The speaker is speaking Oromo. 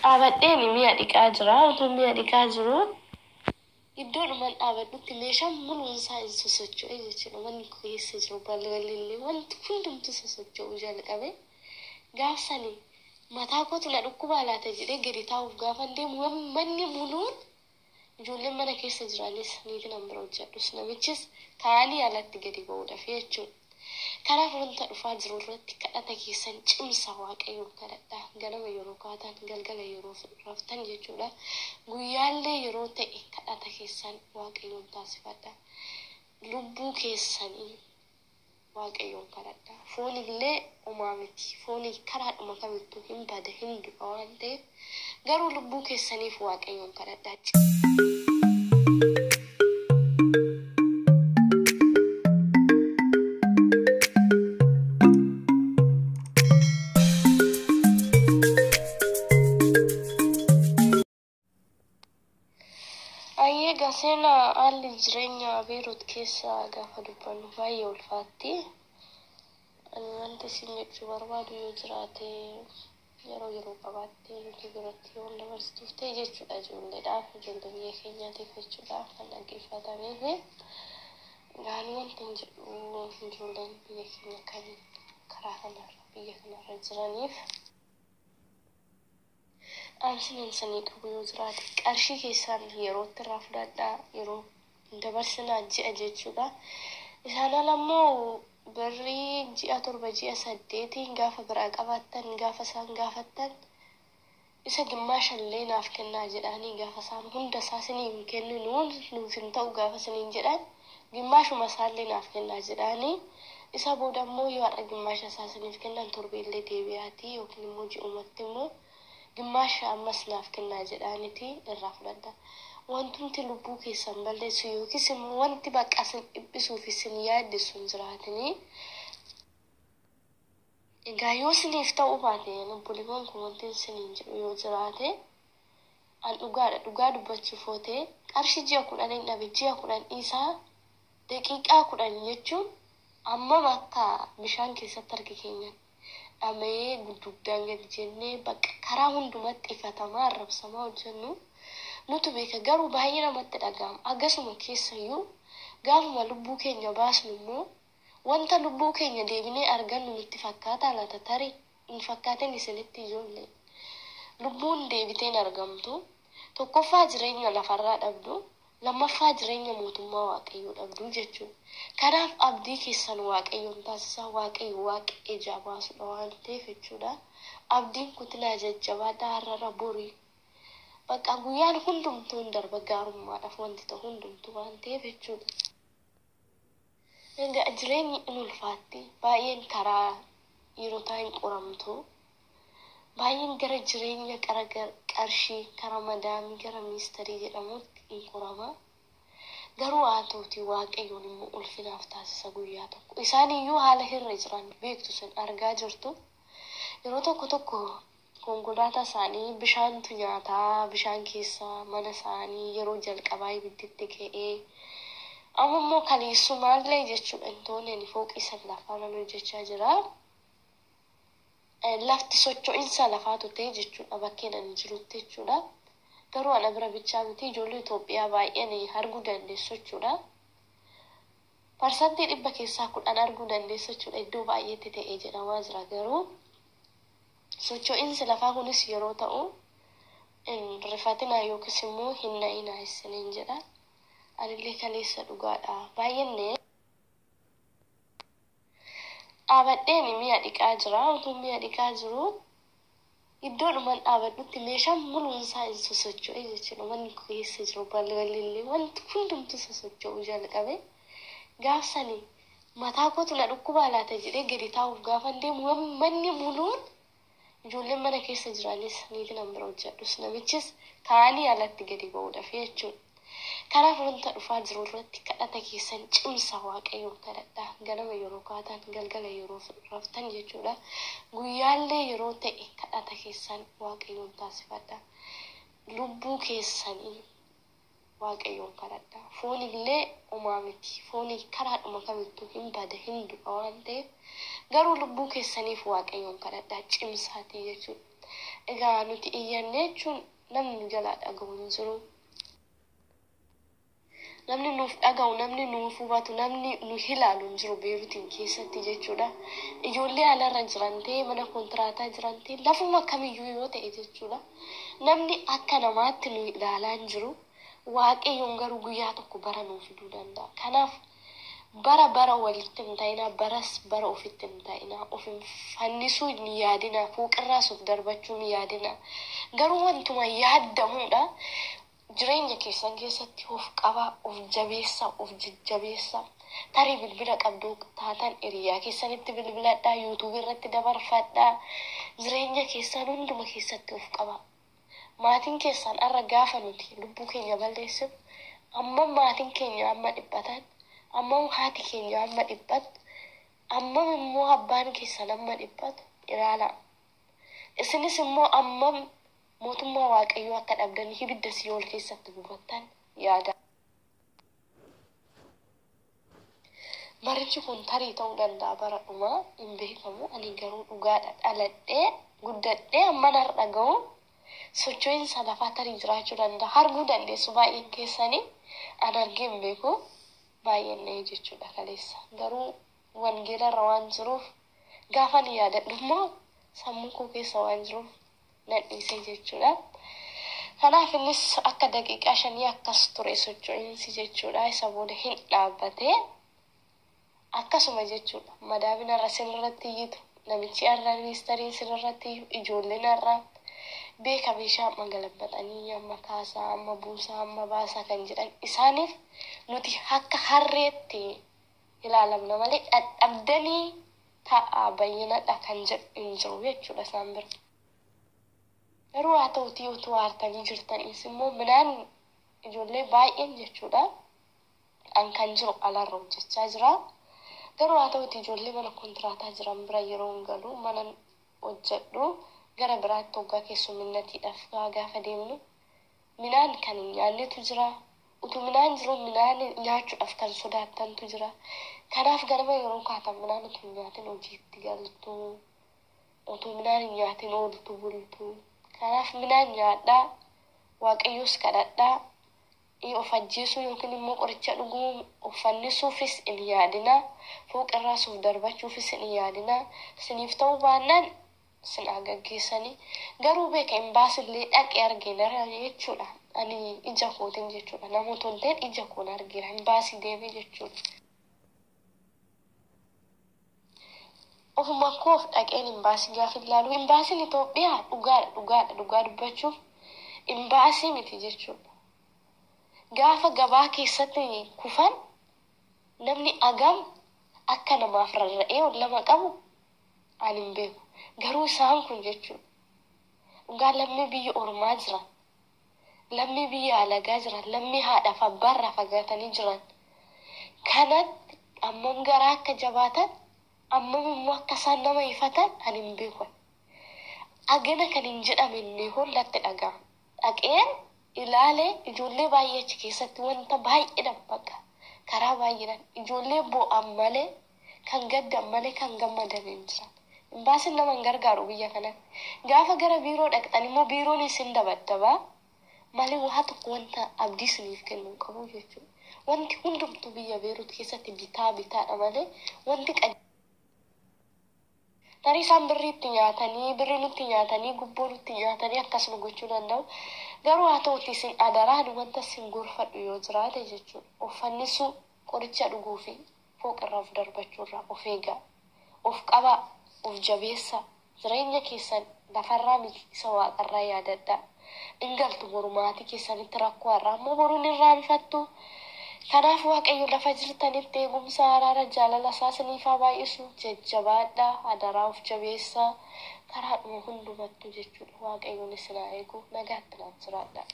Dhaabadheen mi'a dhiqaa jira. Utuu mi'a dhiqaa jiru iddoodhumaan dhaabadhutti meeshaan muluunsaa hin sosocho'e jechuudha. Manni keessa jiru balballi illee wanti hundumtu sosocho'uu jalqabe. Gaafsanii mataa kootu na dhukkubaa laata jedhee gadi taa'uuf gaafa deemu manni muluun ijoolleen mana keessa jiranis niitiin an bira hojjedhus namichis kaanii alatti gadi ba'uudhaaf jechuudha. Karaa wanta dhufaa jiru irratti kadhata keessan cimsa waaqayyoon kadhadhaa ganama yeroo kaatan galgala yeroo raftan jechuudha. Guyyaallee yeroo ta'e kadhata keessan waaqayyoon taasifadha. Lubbuu keessanii waaqayyoon kadhadhaa. Foonillee homaa miti. Foonii karaadhuma kamittuu hin bada hin du'a waan ta'eef garuu lubbuu keessaniif waaqayyoon kadhadhaa. Ayyee gaseena haalli jireenya Beerut keessa gaafa dubbannu baay'ee ulfaatti. Ani wanti isin jechuu barbaadu yoo jiraate yeroo yeroo qabaattee nuti biratti yoo dabarsituuf ta'e jechuudha ijoolleedhaaf ijoollee biyya keenyaatiif jechuudha kan dhaggeeffatamee fi gaanii wanti hin jedhu ijoolleen biyya keenya kan karaa kanarra biyya kanarra jiraniif. dhaamsinan sanii qabu yoo jiraate qarshii keessaan yerootti irraa fudhadhaa yeroo dabarsinaa ji'a jechuudha. Isaan ala immoo birrii ji'a torba ji'a saddeetii gaafa biraa qabaattan gaafa isaan gaafattan isa gimmaashallee naaf kennaa jedhanii gaafa isaan hunda isaa sinii hin kenninuun nuuf hin ta'u gaafa siniin jedhan gimmaashuma isaallee naaf kennaa jedhanii isa booda immoo yoo har'a gimmaasha isaa siniif kennan torbeellee deebi'aatii yookiin immoo ji'umatti immoo gimmaasha ammas naaf kennaa jedhaaniti irraa fudhadha. Wantumti lubbuu keessan balleessu yookiis immoo wanti bakka isin dhiphisuuf isin yaaddisu hin jiraatini. Egaa yoo isiniif ta'uu baate obboleewwan kun wanti isiniin jedhu yoo jiraate an dhugaadha dhugaa dubbachuuf yoo ta'e qarshii ji'a kudhan hin dhabe ji'a kudhan dhiisaa daqiiqaa kudhan jechuun ammam akka bishaan keessatti harki keenyan dhama'ee gudduudhaan gadi jennee bakka karaa hundumatti ifatamaa arrabsamaa hojjennu nutu beeka garuu baay'ee namatti dhaga'ama akkasuma keessayyuu gaafuma lubbuu keenya baasnu immoo wanta lubbuu keenya deebinee argannu nutti fakkaata laata tarii hin fakkaatin isinitti ijoollee lubbuun deebiteen argamtu tokkoffaa jireenya lafarraa dhabdu lammaffaa jireenya mootummaa waaqayyoo dhabdu jechuudha. Kanaaf abdii keessan waaqayyoon taasisaa waaqayyo waaqa ijaa baasudha waan ta'eef jechuudha. Abdiin kutilaa jajjabaadhaa har'ara borii. Bakka guyyaan hundumtuu hin darba gaarummaadhaaf wanti ta'u hundumtuu waan ta'eef jechuudha. Egaa jireenyi in ulfaatti baay'een karaa dhiirotaa hin qoramtu. Baay'een gara jireenya qara qarshii kara madaamii gara ministarii jedhamutti hin qorama. Garuu haa ta'uti waaqayyoon immoo ulfinaaf taasisa guyyaa tokko. Isaan iyyuu haala hirra jiran beektu sun argaa jirtu. Yeroo tokko tokko konkolaataa isaanii bishaantu nyaataa bishaan keessa mana isaanii yeroo jalqabaa ibidditti ka'ee amma immoo kaleessumaallee jechuudha hin tooneen fooqii san lafaarran hojjechaa jira. Lafti socho'iinsa lafaatu ta'e jechuudha bakkeen ani jirutti jechuudha. Garuu ana bira bichaa miti ijoollee Itoophiyaa baay'een arguu dandeessu jechuudha. Parsantii dhibba keessaa kudhan arguu dandeessu jechuudha iddoo baay'eetti ta'ee jedhamaa jira garuu socho'iinsi lafaa kunis yeroo ta'u rifatinaa yookiis immoo hin na'inaa isiniin jedha. Anillee kaleessa dhugaadha baay'inne. Dhaabadheen mi'a dhiqaa jira utuu mi'a dhiqaa jiru iddoodhumaan dhaabadhutti meeshaan muluunsaa hin sosocho'e jechuudha manni keessa jiru balballi illee wanti hundumtu sosocho'uu jalqabe gaafsanii mataa kootu na dhukkubaa laata jedhee gadi taa'uuf gaafa deemu manni muluun ijoolleen mana keessa jiranis niitiin an bira hojjedhus namichis kaanii alatti gadi ba'uudhaaf jechuudha. Kanaaf wanta dhufaa jiru irratti kadhata keessan cimsa waaqayyoon kadhadhaa ganama yeroo kaatan galgala yeroo raftan jechuudha. Guyyaallee yeroo ta'e kadhata keessan waaqayyoon taasifadha. Lubbuu keessanii waaqayyoon kadhadhaa. Foonillee homaa miti. Foonii karaadhuma kamittuu hin bada hin du'a waan ta'eef garuu lubbuu keessaniif waaqayyoon kadhadhaa cimsaatii jechuudha. Egaa nuti iyyanne jechuun namni nu jalaa dhaga'u hin jiru. Namni nuuf dhaga'u, namni nuuf hubatu, namni nu ilaalu hin jiru beerutiin keessatti jechuudha. Ijoollee alarra jiran ta'e mana kontiraataa jiran ta'e lafuma kamiyyuu yoo ta'e jechuudha. Namni akka namaatti nu ilaalaa hin jiru. Waaqayyoon garuu guyyaa tokko bara nuu fiduu danda'a. Kanaaf bara bara walitti hin ta'inaa, baras bara ofitti hin ta'inaa, of hin fannisuu hin yaadinaa, fuuqirraas of darbachuu hin yaadinaa. Garuu wantuma yaaddamuudha. Jireenya keessan keessatti of qabaa, of jabeessaa, of jajjabeessaa. Tarii bilbila qabduu taatan hiriyaa keessanitti bilbiladhaa, yuutuubii irratti dabarfadhaa. Jireenya keessan hunduma keessatti of qabaa. Maatiin keessan har'a gaafa nuti lubbuu keenya balleessinu, amma maatiin keenya amma dhiphatan, amma haati keenya amma dhiphattu, amma immoo abbaan keessan amma dhiphatu ilaalaa. Isinis immoo amma mootummaa waaqayyoo akka dhabdanii ibidda siyool keessatti gubattan yaada. Barichi kun tarii ta'uu danda'a bara dhumaa hin beekamu. Ani garuu dhugaadha dhaladhee guddadhee amman har'a ga'u socho'iinsa lafaa tarii jiraachuu danda'a. Arguu dandeessu baay'een keessanii an argee hin beeku baay'een jechuudha kaleessa. Garuu wangeelarra waan jiruuf gaafa ni yaadadhu immoo sammuu koo keessa waan jiruuf nan dhiise jechuudha. Kanaaf innis akka daqiiqaa shanii akkas ture socho'iinsi jechuudha. Isa booda hin dhaabbatee akkasuma jechuudha. Madaabina irra sirriitti iyyitu namichi irra ministeeriin sirriitti ijoolleen irra beeka meeshaa amma galabbatanii amma kaasaa amma buusaa amma baasaa kan jedhan isaaniif nuti akka harreetti ilaalamna malee dhadhabdanii taa'aa bayyinadha kan jedhu hin jiru jechuudha isaan bira. Garuu haa ta'utii utuu aartanii jirtanis immoo midhaan ijoollee baay'een jechuudha. An kan jiru alarra hojjechaa jira. Garuu haa ta'utii ijoollee mana kontiraataa jiran bira yeroo hin galu mana hojjedhu gara biraatti hoggaa keessumminatiidhaaf gaafa deemnu midhaan kan hin nyaannetu jira. Utuu midhaan jiru midhaan nyaachuudhaaf kan sodaattantu jira. Kanaaf ganama yeroo kaatan midhaan utuu hin nyaatin hojiitti galtu. Utuu midhaan hin nyaatin ooltu bultu. Kanaaf midhaan nyaadhaa, waaqayyoos kadhadhaa, of ajjeesuu yookiin immoo qoricha dhuguu of fannisuufis hin yaadinaa, fooqirraas of darbachuufis hin yaadinaa, isiniif ta'uu baannaan isin haa gaggeessanii. Garuu beeka hin baasillee dhaqee argeera jechuudha. Ani ija kootiin jechuudha. Namoota hin ta'in ija koon argeera. Hin baasii deemee jechuudha. Ofuma koof dhaqeen hin baasii gaafa ilaalu hin baasiin Itoophiyaa dhugaadha dhugaadha dhugaa dubbachuuf hin baasii miti jechuudha. Gaafa gabaa keessatti kufan namni agam akka namaaf rarra'ee ol lama qabu ani hin beeku. Garuu isaan kun jechuudha. Dhugaa lammii biyya ormaa jiran, lammii biyya alagaa jiran, lammii haadhaaf abbaarraa fagaatanii jiran. Kanatti ammam garaa akka jabaatan ammam immoo akka isaan nama ifatan ani hin beeku. Agana kan hin jedhamne hollatti dhaga'ama. Dhaqeen ilaalee ijoollee baay'ee achi keessatti wanta baay'ee dabbaqa. Karaa baay'eedhaan ijoollee bo'an malee kan gaddan malee kan gammadan hin jiran. Baasiin nama hin gargaaru biyya kanatti. Gaafa gara biiroo dhaqxan immoo biiroon isin dabaddabaa malee waa tokko wanta abdii isiniif kennu hin qabu jechuudha. Wanti hundumtuu biyya Beerut keessatti bitaa bitaadha malee wanti qad Tarii isaan birrii itti nyaatanii, birrii nutti nyaatanii, gubboo nutti nyaatanii akkasuma gochuu danda'u. Garuu haa ta'uti isin adaraan wanta isin gorfadhu yoo jiraate jechuudha. Of fannisuu, qoricha dhuguu fi fooqirraa of darbachuurraa of eegaa. Of qabaa, of jabeessaa. Jireenya keessan lafarraa miti isa waaqarraa yaadadhaa. Ingaltu boru maatii keessanitti rakkoo har'aa ammoo boruun irraanfattu. Kanaaf waaqayyo lafa jirtanitti eegumsa araara jaalala isaa isiniif haa baay'isu jajjabaadhaa adaraa of jabeessaa karaa dhuma hundumattuu jechuudha waaqayyoon isin haa eegu nagaatti naaf jiraadhaa.